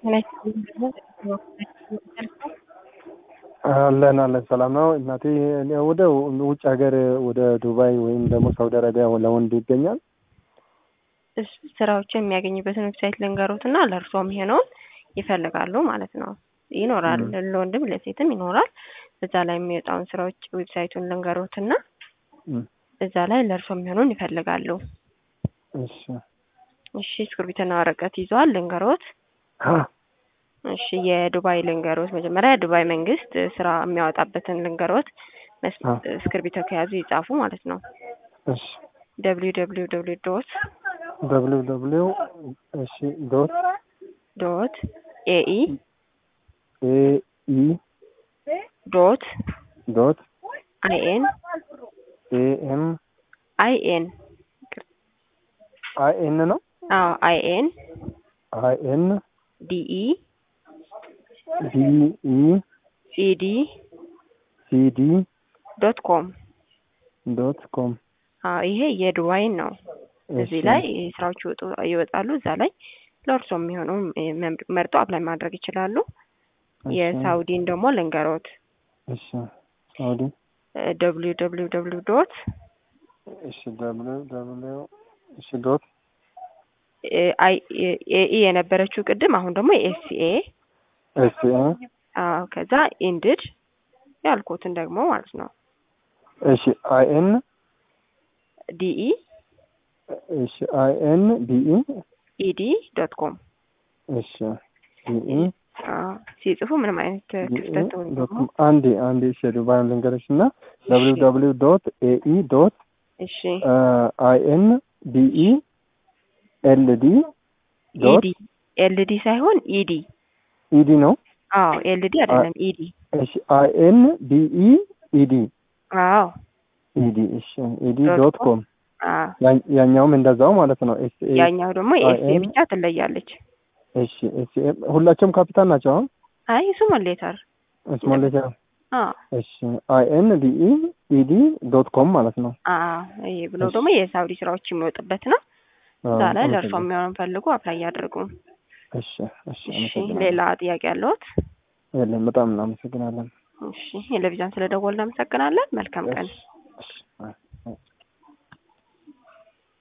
አለን አለን ሰላም ነው እናቴ። ወደ ውጭ ሀገር ወደ ዱባይ ወይም ደግሞ ሳውዲ አረቢያ ለወንድ ይገኛል። እሱ ስራዎችን የሚያገኝበትን ዌብሳይት ልንገሩት እና ለእርሶ የሚሆነውን ይፈልጋሉ ማለት ነው። ይኖራል ለወንድም ለሴትም ይኖራል። እዛ ላይ የሚወጣውን ስራዎች ዌብሳይቱን ልንገሩት እና እዛ ላይ ለእርሶ የሚሆነውን ይፈልጋሉ። እሺ እሺ እስክርቢትና ወረቀት ይዘዋል ልንገሮት? እሺ የዱባይ ልንገሮት። መጀመሪያ የዱባይ መንግስት ስራ የሚያወጣበትን ልንገሮት። እስክርቢቶ ከያዙ ይጻፉ ማለት ነው። እሺ ደብሊው ደብሊው ደብሊው ዶት ደብሊው ደብሊው እሺ ዶት ዶት ኤኢ ኤኢ ዶት ዶት አይኤን ኤኤም አይኤን አይኤን ነው አዎ አይኤን አይኤን ዲኢ ዲኢ ሲዲ ሲዲ ዶት ኮም ዶት ኮም አዎ ይሄ የዱባይን ነው። እዚህ ላይ ስራዎች ይወጣሉ። እዛ ላይ ለእርሶ የሚሆነው መርጦ አፕላይ ማድረግ ይችላሉ። የሳውዲን ደግሞ ልንገሮት። እሺ ሳውዲ ደብሊው ደብሊው ደብሊው ዶት እሺ ደብሊው ደብሊው እሺ ዶት ኤኢ የነበረችው ቅድም፣ አሁን ደግሞ ኤስኤ ኤስኤ አዎ፣ ከዛ ኢንድድ ያልኩትን ደግሞ ማለት ነው። እሺ አይኤን ዲኢ እሺ አይኤን ዲኢ ኢዲ ዶት ኮም እሺ ዲኢ ሲጽፉ ምንም አይነት ክፍተት ወይም ደግሞ አንዴ አንዴ እሺ ዱባይን ልንገርሽ እና ደብሊው ደብሊው ዶት ኤኢ ዶት እሺ አይኤን ዲኢ ኤልዲ ኢዲ ኤልዲ ሳይሆን ኢዲ ኢዲ ነው። አዎ ኤልዲ አይደለም ኢዲ። እሺ አይኤን ዲኢ ኢዲ አዎ ኢዲ እሺ ኢዲ ዶት ኮም አዎ ያኛውም እንደዛው ማለት ነው። ኤስ ኤ ያኛው ደግሞ ኤስኤ ብቻ ትለያለች። እሺ ኤስ ኤ ሁላቸውም ካፒታል ናቸው። አሁን አይ ስሞል ሌተር ስሞል ሌተር አዎ እሺ አይኤን ዲኢ ኢዲ ዶት ኮም ማለት ነው። አዎ ይሄ ብሎ ደግሞ የሳውዲ ስራዎች የሚወጡበት ነው። እዛ ላይ ለእርሷ የሚሆነውን ፈልጉ፣ አፕላይ ያድርጉ። እሺ እሺ እሺ ሌላ ጥያቄ ያለዎት? የለም። በጣም እናመሰግናለን። እሺ የለቪዛን ስለደወልን እናመሰግናለን። መልካም ቀን። እሺ